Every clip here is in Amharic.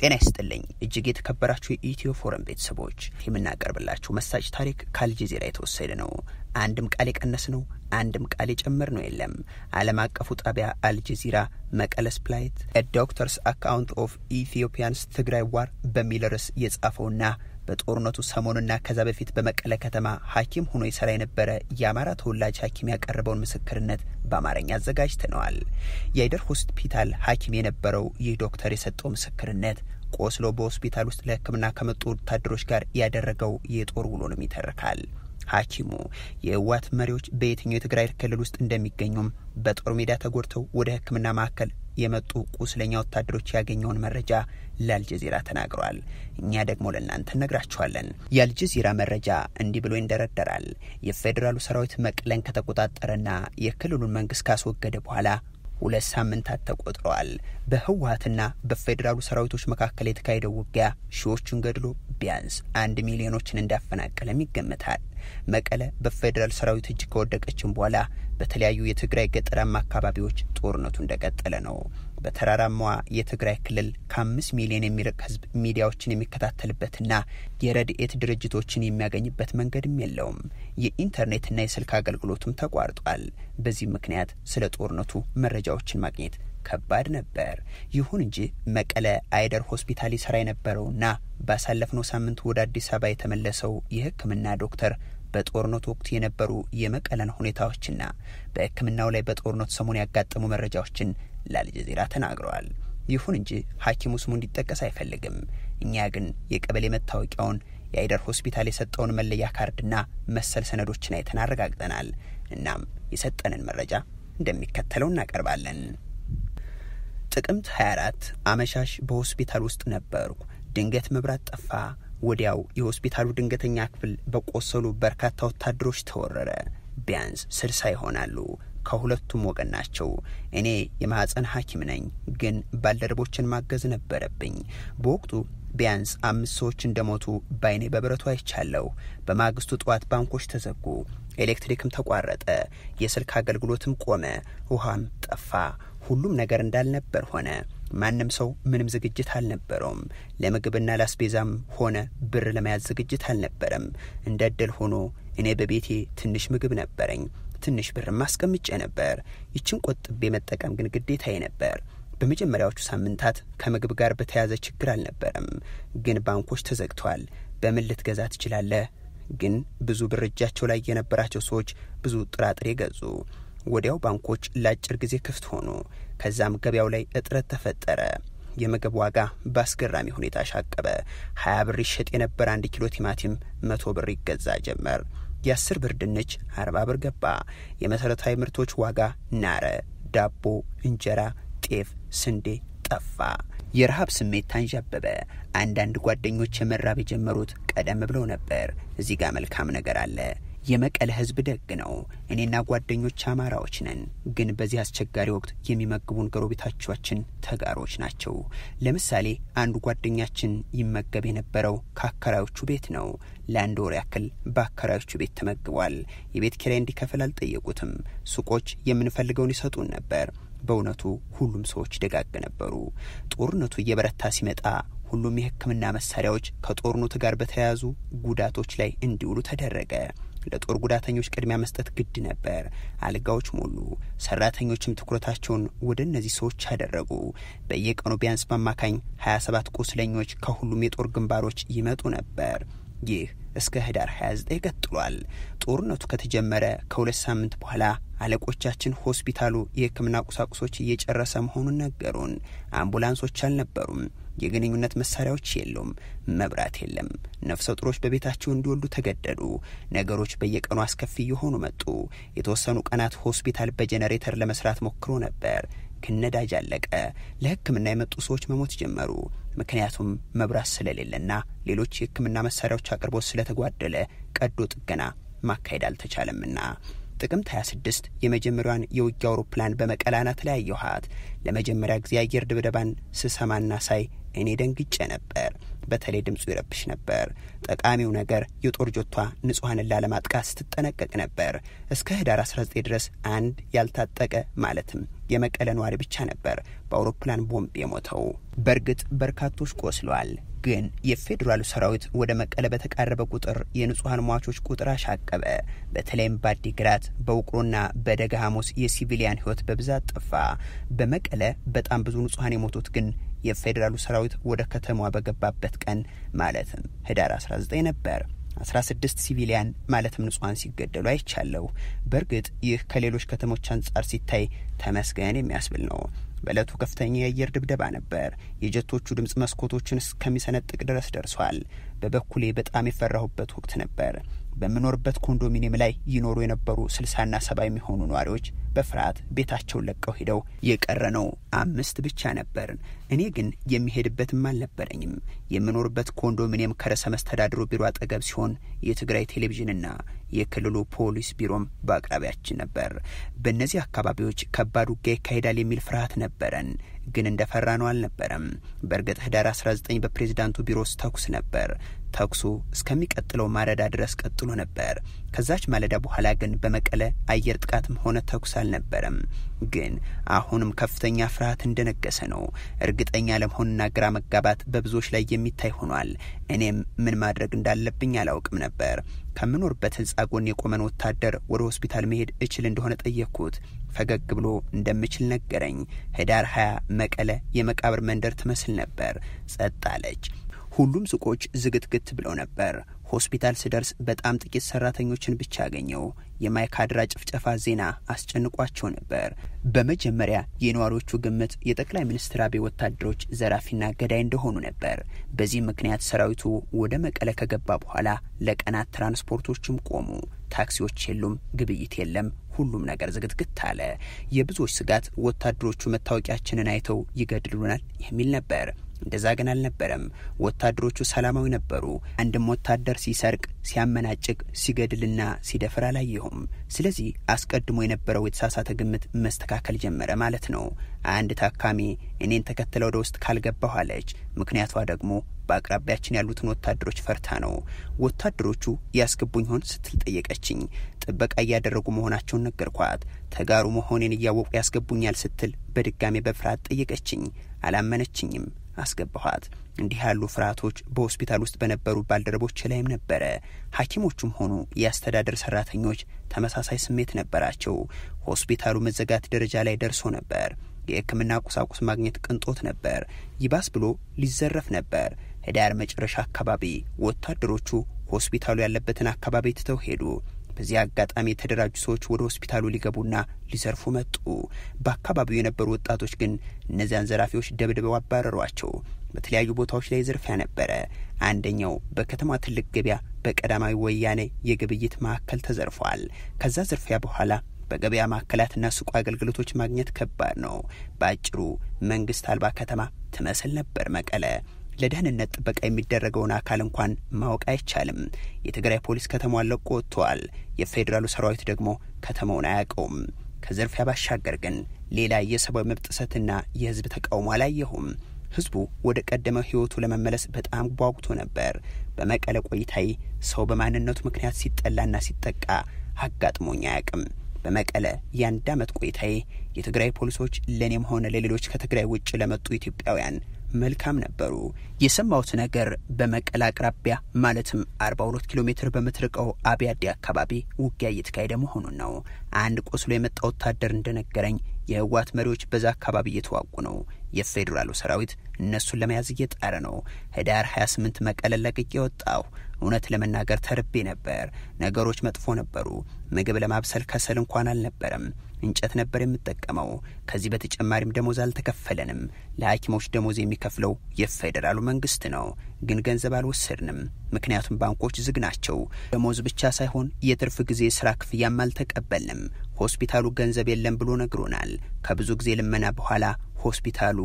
ጤና ይስጥልኝ እጅግ የተከበራችሁ የኢትዮ ፎረም ቤተሰቦች የምናቀርብላችሁ መሳጭ ታሪክ ከአልጀዚራ የተወሰደ ነው። አንድም ቃል የቀነስ ነው፣ አንድም ቃል የጨመር ነው የለም። ዓለም አቀፉ ጣቢያ አልጀዚራ መቀለስ ፕላይት ዶክተርስ አካውንት ኦፍ ኢትዮጵያንስ ትግራይ ዋር በሚል ርዕስ የጻፈውና በጦርነቱ ሰሞኑና ከዛ በፊት በመቀለ ከተማ ሐኪም ሆኖ ይሰራ የነበረ የአማራ ተወላጅ ሐኪም ያቀረበውን ምስክርነት በአማርኛ አዘጋጅተነዋል። የአይደር ሆስፒታል ሐኪም የነበረው ይህ ዶክተር የሰጠው ምስክርነት ቆስሎ በሆስፒታል ውስጥ ለሕክምና ከመጡ ወታደሮች ጋር ያደረገው የጦር ውሎንም ይተርካል። ሐኪሙ የህወሓት መሪዎች በየትኛው የትግራይ ክልል ውስጥ እንደሚገኙም በጦር ሜዳ ተጎድተው ወደ ሕክምና ማዕከል የመጡ ቁስለኛ ወታደሮች ያገኘውን መረጃ ለአልጀዚራ ተናግሯል። እኛ ደግሞ ለእናንተ እነግራችኋለን። የአልጀዚራ መረጃ እንዲህ ብሎ ይንደረደራል። የፌዴራሉ ሰራዊት መቀለን ከተቆጣጠረና የክልሉን መንግስት ካስወገደ በኋላ ሁለት ሳምንታት ተቆጥረዋል። በህወሓትና በፌዴራሉ ሰራዊቶች መካከል የተካሄደው ውጊያ ሺዎቹን ገድሎ ቢያንስ አንድ ሚሊዮኖችን እንዳፈናቀለም ይገመታል። መቀለ በፌዴራል ሰራዊት እጅ ከወደቀችም በኋላ በተለያዩ የትግራይ ገጠራማ አካባቢዎች ጦርነቱ እንደቀጠለ ነው። በተራራማዋ የትግራይ ክልል ከአምስት ሚሊዮን የሚርቅ ህዝብ ሚዲያዎችን የሚከታተልበትና የረድኤት ድርጅቶችን የሚያገኝበት መንገድም የለውም። የኢንተርኔትና የስልክ አገልግሎቱም ተቋርጧል። በዚህ ምክንያት ስለ ጦርነቱ መረጃዎችን ማግኘት ከባድ ነበር። ይሁን እንጂ መቀለ አይደር ሆስፒታል ይሰራ የነበረውና ባሳለፍነው ሳምንት ወደ አዲስ አበባ የተመለሰው የህክምና ዶክተር በጦርነቱ ወቅት የነበሩ የመቀለን ሁኔታዎችና በህክምናው ላይ በጦርነቱ ሰሞን ያጋጠሙ መረጃዎችን ለአልጀዚራ ተናግረዋል። ይሁን እንጂ ሐኪሙ ስሙ እንዲጠቀስ አይፈልግም። እኛ ግን የቀበሌ መታወቂያውን የአይደር ሆስፒታል የሰጠውን መለያ ካርድና መሰል ሰነዶችን አይተን አረጋግጠናል። እናም የሰጠንን መረጃ እንደሚከተለው እናቀርባለን። ጥቅምት 24 አመሻሽ በሆስፒታል ውስጥ ነበርኩ። ድንገት መብራት ጠፋ። ወዲያው የሆስፒታሉ ድንገተኛ ክፍል በቆሰሉ በርካታ ወታደሮች ተወረረ። ቢያንስ ስልሳ ይሆናሉ። ከሁለቱም ወገን ናቸው። እኔ የማህፀን ሐኪም ነኝ፣ ግን ባልደረቦችን ማገዝ ነበረብኝ። በወቅቱ ቢያንስ አምስት ሰዎች እንደሞቱ በአይኔ በብረቱ አይቻለሁ። በማግስቱ ጠዋት ባንኮች ተዘጉ፣ ኤሌክትሪክም ተቋረጠ፣ የስልክ አገልግሎትም ቆመ፣ ውሃም ጠፋ። ሁሉም ነገር እንዳልነበር ሆነ። ማንም ሰው ምንም ዝግጅት አልነበረውም። ለምግብና ላስቤዛም ሆነ ብር ለመያዝ ዝግጅት አልነበረም። እንደ እድል ሆኖ እኔ በቤቴ ትንሽ ምግብ ነበረኝ። ትንሽ ብርም አስቀምጬ ነበር። ይችን ቆጥቤ መጠቀም ግን ግዴታዬ ነበር። በመጀመሪያዎቹ ሳምንታት ከምግብ ጋር በተያያዘ ችግር አልነበረም፣ ግን ባንኮች ተዘግተዋል። በምን ልትገዛ ትችላለህ? ግን ብዙ ብር እጃቸው ላይ የነበራቸው ሰዎች ብዙ ጥራጥሬ ገዙ። ወዲያው ባንኮች ለአጭር ጊዜ ክፍት ሆኑ። ከዛም ገበያው ላይ እጥረት ተፈጠረ። የምግብ ዋጋ በአስገራሚ ሁኔታ ሻቀበ። ሀያ ብር ይሸጥ የነበረ አንድ ኪሎ ቲማቲም መቶ ብር ይገዛ ጀመር። የአስር ብር ድንች አርባ ብር ገባ። የመሠረታዊ ምርቶች ዋጋ ናረ። ዳቦ፣ እንጀራ፣ ጤፍ፣ ስንዴ ጠፋ። የረሃብ ስሜት ታንዣበበ። አንዳንድ ጓደኞች መራብ የጀመሩት ቀደም ብለው ነበር። እዚህ ጋር መልካም ነገር አለ። የመቀለ ሕዝብ ደግ ነው። እኔና ጓደኞች አማራዎች ነን፣ ግን በዚህ አስቸጋሪ ወቅት የሚመግቡን ጎረቤቶቻችን ተጋሮች ናቸው። ለምሳሌ አንዱ ጓደኛችን ይመገብ የነበረው ከአከራዮቹ ቤት ነው። ለአንድ ወር ያክል በአከራዮቹ ቤት ተመግቧል። የቤት ኪራይ እንዲከፍል አልጠየቁትም። ሱቆች የምንፈልገውን ይሰጡን ነበር። በእውነቱ ሁሉም ሰዎች ደጋግ ነበሩ። ጦርነቱ እየበረታ ሲመጣ ሁሉም የሕክምና መሳሪያዎች ከጦርነቱ ጋር በተያያዙ ጉዳቶች ላይ እንዲውሉ ተደረገ። ለጦር ጉዳተኞች ቅድሚያ መስጠት ግድ ነበር። አልጋዎች ሞሉ። ሰራተኞችም ትኩረታቸውን ወደ እነዚህ ሰዎች አደረጉ። በየቀኑ ቢያንስ በአማካኝ 27 ቁስለኞች ከሁሉም የጦር ግንባሮች ይመጡ ነበር። ይህ እስከ ህዳር 29 ቀጥሏል። ጦርነቱ ከተጀመረ ከሁለት ሳምንት በኋላ አለቆቻችን ሆስፒታሉ የህክምና ቁሳቁሶች እየጨረሰ መሆኑን ነገሩን። አምቡላንሶች አልነበሩም። የግንኙነት መሳሪያዎች የሉም። መብራት የለም። ነፍሰ ጡሮች በቤታቸው እንዲወልዱ ተገደዱ። ነገሮች በየቀኑ አስከፊ እየሆኑ መጡ። የተወሰኑ ቀናት ሆስፒታል በጄኔሬተር ለመስራት ሞክሮ ነበር፣ ግን ነዳጅ አለቀ። ለህክምና የመጡ ሰዎች መሞት ጀመሩ። ምክንያቱም መብራት ስለሌለና ሌሎች የህክምና መሳሪያዎች አቅርቦት ስለተጓደለ ቀዶ ጥገና ማካሄድ አልተቻለምና ጥቅምት 26 የመጀመሪያዋን የውጊያ አውሮፕላን በመቀለ አናት ላይ አየኋት። ለመጀመሪያ ጊዜ አየር ድብደባን ስሰማና ሳይ እኔ ደንግጬ ነበር። በተለይ ድምፁ ይረብሽ ነበር። ጠቃሚው ነገር የጦር ጆቷ ንጹሐንን ላለማጥቃት ስትጠነቀቅ ነበር። እስከ ህዳር 19 ድረስ አንድ ያልታጠቀ ማለትም የመቀለ ነዋሪ ብቻ ነበር በአውሮፕላን ቦምብ የሞተው። በእርግጥ በርካቶች ቆስለዋል። ግን የፌዴራሉ ሰራዊት ወደ መቀለ በተቃረበ ቁጥር የንጹሐን ሟቾች ቁጥር አሻቀበ። በተለይም በአዲግራት በውቅሮና በደጋ ሐሙስ የሲቪሊያን ህይወት በብዛት ጠፋ። በመቀለ በጣም ብዙ ንጹሐን የሞቱት ግን የፌዴራሉ ሰራዊት ወደ ከተማዋ በገባበት ቀን ማለትም ህዳር 19 ነበር። 16 ሲቪሊያን ማለትም ንጹሐን ሲገደሉ አይቻለሁ። በእርግጥ ይህ ከሌሎች ከተሞች አንጻር ሲታይ ተመስገን የሚያስብል ነው። በዕለቱ ከፍተኛ የአየር ድብደባ ነበር። የጀቶቹ ድምፅ መስኮቶችን እስከሚሰነጥቅ ድረስ ደርሷል። በበኩሌ በጣም የፈራሁበት ወቅት ነበር። በምኖርበት ኮንዶሚኒየም ላይ ይኖሩ የነበሩ ስልሳና ሰባ የሚሆኑ ነዋሪዎች በፍርሃት ቤታቸውን ለቀው ሄደው የቀረ ነው አምስት ብቻ ነበርን። እኔ ግን የሚሄድበትም አልነበረኝም። የምኖርበት ኮንዶሚኒየም ከርዕሰ መስተዳድሩ ቢሮ አጠገብ ሲሆን የትግራይ ቴሌቪዥንና የክልሉ ፖሊስ ቢሮም በአቅራቢያችን ነበር። በእነዚህ አካባቢዎች ከባድ ውጊያ ይካሄዳል የሚል ፍርሃት ነበረን፣ ግን እንደ ፈራ ነው አልነበረም። በእርግጥ ህዳር 19 በፕሬዚዳንቱ ቢሮ ውስጥ ተኩስ ነበር። ተኩሱ እስከሚቀጥለው ማለዳ ድረስ ቀጥሎ ነበር። ከዛች ማለዳ በኋላ ግን በመቀለ አየር ጥቃትም ሆነ ተኩስ አልነበረም። ግን አሁንም ከፍተኛ ፍርሃት እንደነገሰ ነው። እርግጠኛ ለመሆንና ግራ መጋባት በብዙዎች ላይ የሚታይ ሆኗል። እኔም ምን ማድረግ እንዳለብኝ አላውቅም ነበር። ከምኖርበት ህንጻ ጎን የቆመን ወታደር ወደ ሆስፒታል መሄድ እችል እንደሆነ ጠየቅኩት። ፈገግ ብሎ እንደምችል ነገረኝ። ህዳር ሀያ መቀለ የመቃብር መንደር ትመስል ነበር። ጸጥ አለች። ሁሉም ሱቆች ዝግትግት ብለው ነበር። ሆስፒታል ስደርስ በጣም ጥቂት ሰራተኞችን ብቻ አገኘው። የማይካድራ ጭፍጨፋ ዜና አስጨንቋቸው ነበር። በመጀመሪያ የነዋሪዎቹ ግምት የጠቅላይ ሚኒስትር አብይ ወታደሮች ዘራፊና ገዳይ እንደሆኑ ነበር። በዚህ ምክንያት ሰራዊቱ ወደ መቀለ ከገባ በኋላ ለቀናት ትራንስፖርቶችም ቆሙ። ታክሲዎች የሉም፣ ግብይት የለም። ሁሉም ነገር ዝግትግት አለ። የብዙዎች ስጋት ወታደሮቹ መታወቂያችንን አይተው ይገድሉናል የሚል ነበር። እንደዛ ግን አልነበረም። ወታደሮቹ ሰላማዊ ነበሩ። አንድም ወታደር ሲሰርቅ፣ ሲያመናጭቅ፣ ሲገድልና ሲደፍር አላየሁም። ስለዚህ አስቀድሞ የነበረው የተሳሳተ ግምት መስተካከል ጀመረ ማለት ነው። አንድ ታካሚ እኔን ተከትለ ወደ ውስጥ ካልገባሁ አለች። ምክንያቷ ደግሞ በአቅራቢያችን ያሉትን ወታደሮች ፈርታ ነው። ወታደሮቹ ያስገቡኝ ሆን ስትል ጠየቀችኝ። ጥበቃ እያደረጉ መሆናቸውን ነገርኳት። ተጋሩ መሆኔን እያወቁ ያስገቡኛል ስትል በድጋሜ በፍርሃት ጠየቀችኝ። አላመነችኝም። አስገባኋት። እንዲህ ያሉ ፍርሃቶች በሆስፒታል ውስጥ በነበሩ ባልደረቦች ላይም ነበረ። ሐኪሞቹም ሆኑ የአስተዳደር ሰራተኞች ተመሳሳይ ስሜት ነበራቸው። ሆስፒታሉ መዘጋት ደረጃ ላይ ደርሶ ነበር። የሕክምና ቁሳቁስ ማግኘት ቅንጦት ነበር። ይባስ ብሎ ሊዘረፍ ነበር። ህዳር መጨረሻ አካባቢ ወታደሮቹ ሆስፒታሉ ያለበትን አካባቢ ትተው ሄዱ። በዚህ አጋጣሚ የተደራጁ ሰዎች ወደ ሆስፒታሉ ሊገቡና ሊዘርፉ መጡ። በአካባቢው የነበሩ ወጣቶች ግን እነዚያን ዘራፊዎች ደብድበው አባረሯቸው። በተለያዩ ቦታዎች ላይ ዝርፊያ ነበረ። አንደኛው በከተማ ትልቅ ገበያ በቀዳማዊ ወያኔ የግብይት ማዕከል ተዘርፏል። ከዛ ዝርፊያ በኋላ በገበያ ማዕከላትና ሱቁ አገልግሎቶች ማግኘት ከባድ ነው። በአጭሩ መንግስት አልባ ከተማ ትመስል ነበር መቀለ። ለደህንነት ጥበቃ የሚደረገውን አካል እንኳን ማወቅ አይቻልም። የትግራይ ፖሊስ ከተማዋን ለቆ ወጥተዋል። የፌዴራሉ ሰራዊት ደግሞ ከተማውን አያውቀውም። ከዝርፊያ ባሻገር ግን ሌላ የሰብአዊ መብት ጥሰትና የህዝብ ተቃውሞ አላየሁም። ህዝቡ ወደ ቀደመው ህይወቱ ለመመለስ በጣም ጓጉቶ ነበር። በመቀለ ቆይታዬ ሰው በማንነቱ ምክንያት ሲጠላና ሲጠቃ አጋጥሞኝ አያውቅም። በመቀለ የአንድ ዓመት ቆይታዬ የትግራይ ፖሊሶች ለእኔም ሆነ ለሌሎች ከትግራይ ውጭ ለመጡ ኢትዮጵያውያን መልካም ነበሩ። የሰማሁት ነገር በመቀለ አቅራቢያ ማለትም 42 ኪሎ ሜትር በምትርቀው አብያዴ አካባቢ ውጊያ እየተካሄደ መሆኑን ነው። አንድ ቆስሎ የመጣ ወታደር እንደነገረኝ የህወሓት መሪዎች በዛ አካባቢ እየተዋጉ ነው። የፌዴራሉ ሰራዊት እነሱን ለመያዝ እየጣረ ነው። ህዳር 28 መቀለ ለቅቄ ወጣሁ። እውነት ለመናገር ተርቤ ነበር። ነገሮች መጥፎ ነበሩ። ምግብ ለማብሰል ከሰል እንኳን አልነበረም። እንጨት ነበር የምጠቀመው። ከዚህ በተጨማሪም ደሞዝ አልተከፈለንም። ለሐኪሞች ደሞዝ የሚከፍለው የፌዴራሉ መንግስት ነው። ግን ገንዘብ አልወሰድንም፣ ምክንያቱም ባንኮች ዝግ ናቸው። ደሞዝ ብቻ ሳይሆን የትርፍ ጊዜ ስራ ክፍያም አልተቀበልንም። ሆስፒታሉ ገንዘብ የለም ብሎ ነግሮናል። ከብዙ ጊዜ ልመና በኋላ ሆስፒታሉ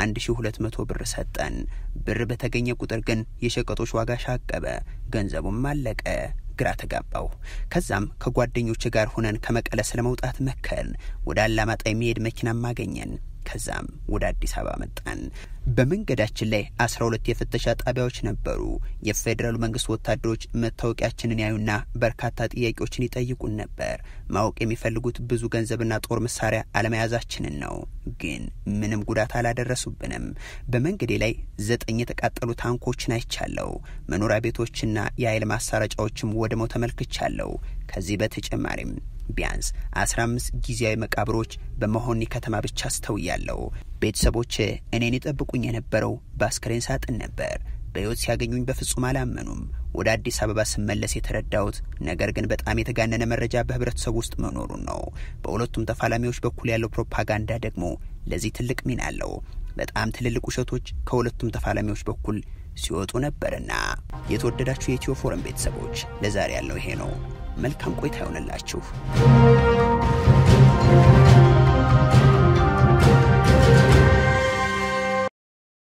1200 ብር ሰጠን። ብር በተገኘ ቁጥር ግን የሸቀጦች ዋጋ ሻቀበ፣ ገንዘቡም አለቀ። ግራ ተጋባው። ከዛም ከጓደኞች ጋር ሆነን ከመቀለ ስለ መውጣት መከርን። ወደ አላማጣ የሚሄድ መኪናም አገኘን። ከዛም ወደ አዲስ አበባ መጣን። በመንገዳችን ላይ አስራ ሁለት የፍተሻ ጣቢያዎች ነበሩ። የፌዴራሉ መንግስት ወታደሮች መታወቂያችንን ያዩና በርካታ ጥያቄዎችን ይጠይቁን ነበር። ማወቅ የሚፈልጉት ብዙ ገንዘብና ጦር መሳሪያ አለመያዛችንን ነው። ግን ምንም ጉዳት አላደረሱብንም። በመንገዴ ላይ ዘጠኝ የተቃጠሉ ታንኮችን አይቻለሁ። መኖሪያ ቤቶችና የኃይል ማሰራጫዎችም ወድመው ተመልክቻለሁ። ከዚህ በተጨማሪም ቢያንስ አስራ አምስት ጊዜያዊ መቃብሮች በመሆኒ ከተማ ብቻ አስተውያለሁ። ቤተሰቦች እኔን ይጠብቁኝ የነበረው በአስክሬን ሳጥን ነበር። በሕይወት ሲያገኙኝ በፍጹም አላመኑም። ወደ አዲስ አበባ ስመለስ የተረዳሁት ነገር ግን በጣም የተጋነነ መረጃ በህብረተሰቡ ውስጥ መኖሩን ነው። በሁለቱም ተፋላሚዎች በኩል ያለው ፕሮፓጋንዳ ደግሞ ለዚህ ትልቅ ሚና አለው። በጣም ትልልቅ ውሸቶች ከሁለቱም ተፋላሚዎች በኩል ሲወጡ ነበርና። የተወደዳችሁ የኢትዮ ፎረም ቤተሰቦች ለዛሬ ያለው ይሄ ነው። መልካም ቆይታ ይሆንላችሁ።